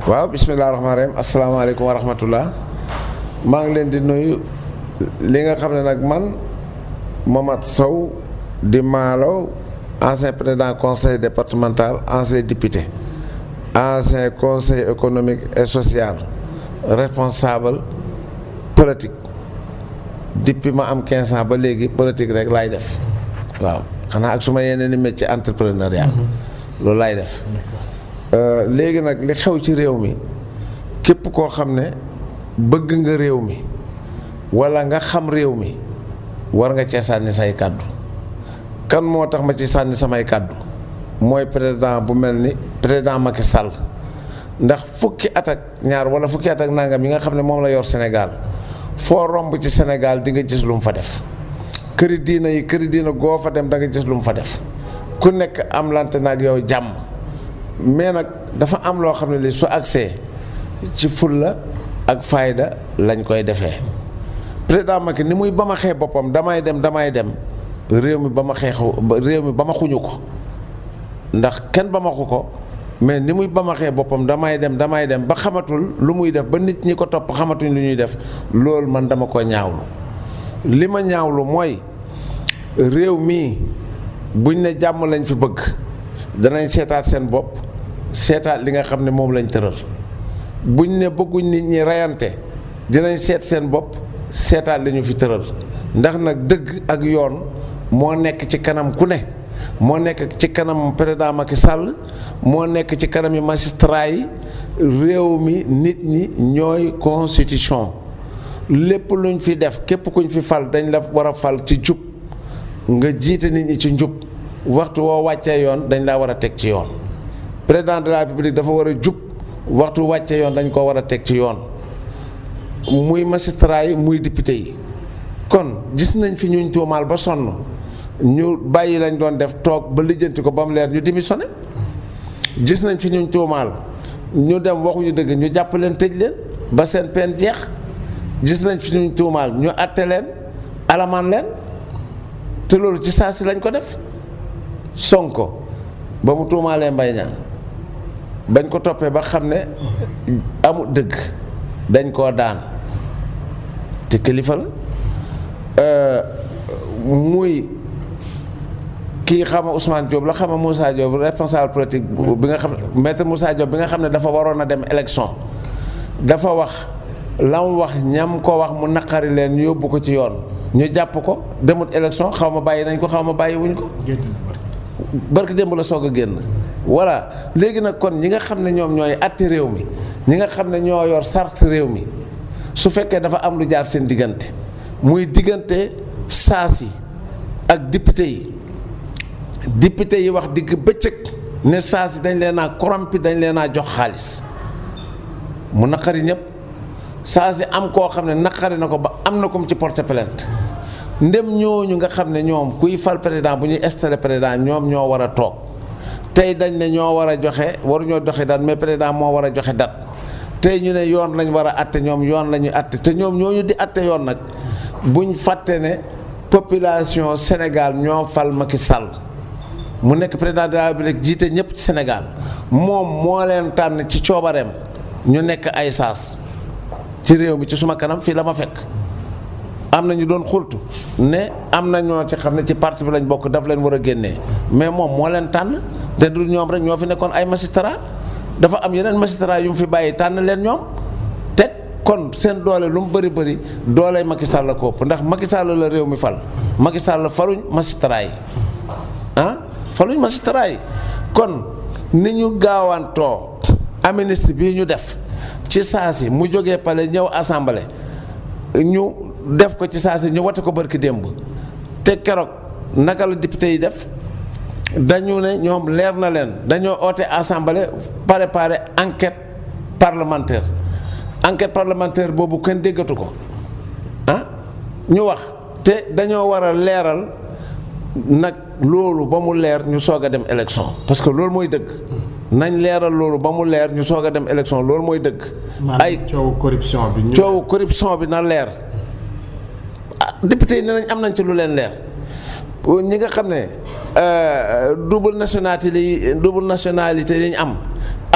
waaw bisimilah rahmaani rahim asalaamaaleykum wa rahmatullah maa ngi leen di nuyu li nga xam ne nag man Momat Sow di Maalo ancien président conseil départemental ancien député ancien conseil économique et social responsable politique depuis ma am 15 ans ba léegi politique rek laay def waaw xanaa ak su ma yeneen i métier entrepreneuriat loolu laay def léegi nag li xew ci réew mi képp koo xam ne bëgg nga réew mi walla nga xam réew mi war nga cee sànni say kàddu kan moo tax ma ci sànni samay kàddu mooy président bu mel ni président Macky Sall ndax fukki at ak ñaar walla fukki at ak nangam yi nga xam ne moom la yor Sénégal foo romb ci Sénégal di nga gis lu mu fa def këri diina yi këri diina goo fa dem da nga gis lu mu fa def ku nekk am lante nag yow jàmm mais nag dafa am loo xam ne li su agsee ci fulla ak fayda lañ koy defee président Macky ni muy ba ma xee boppam damay dem damay dem réew mi ba ma xeexu réew mi ba ma xuñu ko ndax kenn ba ma xu ko mais ni muy ba ma xee boppam damay dem damay dem ba xamatul lu muy def ba nit ñi ko topp xamatuñ lu ñuy def loolu man dama ko ñaawlu li ma ñaawlu mooy réew mii buñ ne jàmm lañ fi bëgg danañ seetaat seen bopp seetaat li nga xam ne moom lañ tëral buñ ne bëgguñ nit ñi reyante dinañ seet seen bopp seetaat li ñu fi tëral ndax nag dëgg ak yoon moo nekk ci kanam ku ne moo nekk ci kanam président Macky Sall moo nekk ci kanam yi magistrat yi réew mi nit ñi ñooy constitution lépp luñ fi def képp kuñ fi fal dañ la war a fal ci jub nga jiite nit ñi ci njub waxtu woo wàccee yoon dañ laa war a teg ci yoon président de la république dafa war a jub waxtu wàccee yoon dañ ko war a teg ci yoon muy magistrat yi muy député yi kon gis nañ fi ñuñ tuumaal ba sonn ñu bàyyi lañ doon def toog ba lijjanti ko ba mu leer ñu démissionné gis nañ fi ñuñ tuumaal ñu dem waxuñu dëgg ñu jàpp leen tëj leen ba seen peine jeex gis nañ fi ñuñ tuumaal ñu àtte leen alamaan leen te loolu ci saa si lañ ko def Sonko ba mu tuumaalee Mbaye Niang bañ ko toppee ba xam ne amul dëgg dañ koo daan te kilifa la muy kii xama Ousmane Diop la xama Moussa Diop responsable politique bi nga xam ne maître Moussa Diop bi nga xam ne dafa waroon a dem élection dafa wax la mu wax ñam ko wax mu naqari leen yóbbu ko ci yoon ñu jàpp ko demut élection xaw ma bàyyi nañ ko xaw ma bàyyi wuñ ko barki démb la soog a génn voilà léegi nag kon ñi nga xam ne ñoom ñooy atti réew mi ñi nga xam ne ñoo yor sart réew mi su fekkee dafa am lu jaar seen diggante muy diggante saas yi ak député yi député yi wax digg bëccëg ne saas yi dañ leen a corrompi dañ leen a jox xaalis mu naqari ñëpp saas yi am koo xam ne naqari na ko ba am na ko mu ci porte plainte ndem ñooñu nga xam ne ñoom kuy fal président bu ñuy installé président ñoom ñoo war a toog tey dañ ne ñoo war a joxe waruñoo joxe date mais président moo war a joxe date tey ñu ne yoon lañ war a atte ñoom yoon la ñuy atte te ñoom ñooñu di atte yoon nag buñ fàtte ne population Sénégal ñoo fal Macky Sall mu nekk président de la République jiite ñëpp ci Sénégal moom moo leen tànn ci coobareem ñu nekk ay saas ci réew mi ci suma kanam fii la ma fekk am na ñu doon xultu ne am na ñoo ci xam ne ci parti bi lañ bokk daf leen war a génnee mais moom moo leen tànn te du ñoom rek ñoo fi nekkoon ay magistrat dafa am yeneen magistrat yu mu fi bàyyi tànn leen ñoom te kon seen doole lu mu bëri bëri dooley Macky Sall la ko ëpp ndax Macky Sall la réew mi fal Macky Sall faluñ magistrat yi ah faluñ magistrat yi kon ni ñu gaawantoo amnistie bii ñu def ci saa si mu jógee pale ñëw assemblée ñu def ko ci saa si ñu wate ko barki démb te keroog naka la député yi def dañu ne ñoom leer na leen dañoo oote assemblée préparer enquête parlementaire enquête parlementaire boobu kenn déggatu ko ah ñu wax te dañoo war a leeral nag loolu ba mu leer ñu soog a dem élection parce que loolu mooy dëgg nañ leeral loolu ba mu leer ñu soog a dem élection loolu mooy dëgg. ay coowu corruption bi. coowu corruption bi na leer ah député yi ne nañ am nañ ci lu leen leer ñi nga xam ne double nationalité li double nationalité yi ñu am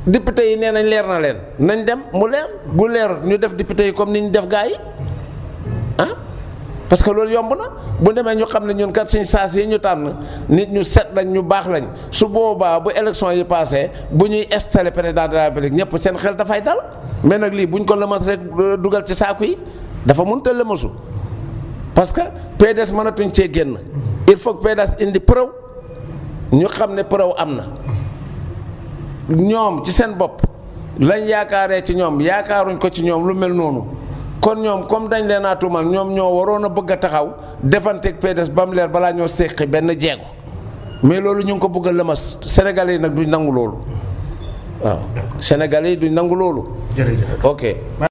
député yi nee nañ leer na leen nañ dem mu leer bu leer ñu def député yi comme ni ñu def gaa yi ah parce que loolu yomb na bu demee ñu xam ne ñun kat suñ saas yi ñu tànn nit ñu set lañ ñu baax lañ su boobaa bu élection yi passé bu ñuy installé président de la République ñëpp seen xel dafay dal mais nag lii buñ ko lëmas rek dugal ci saaku yi dafa mënut a lëmasu parce que PDS mënatuñ cee génn il faut que PDS indi preuve ñu xam ne preuve am na ñoom ci seen bopp lañ yaakaaree ci ñoom yaakaaruñ ko ci ñoom lu mel noonu kon ñoom comme dañ leen a tuumal ñoom ñoo waroon a bëgg a taxaw defanteeg PDS ba mu leer balaa ñoo séqi benn jeego mais loolu ñu ngi ko bëgg a lëmas Sénégalais yi nag duñ nangu loolu waaw Sénégalais yi duñ nangu loolu jërëjëf ok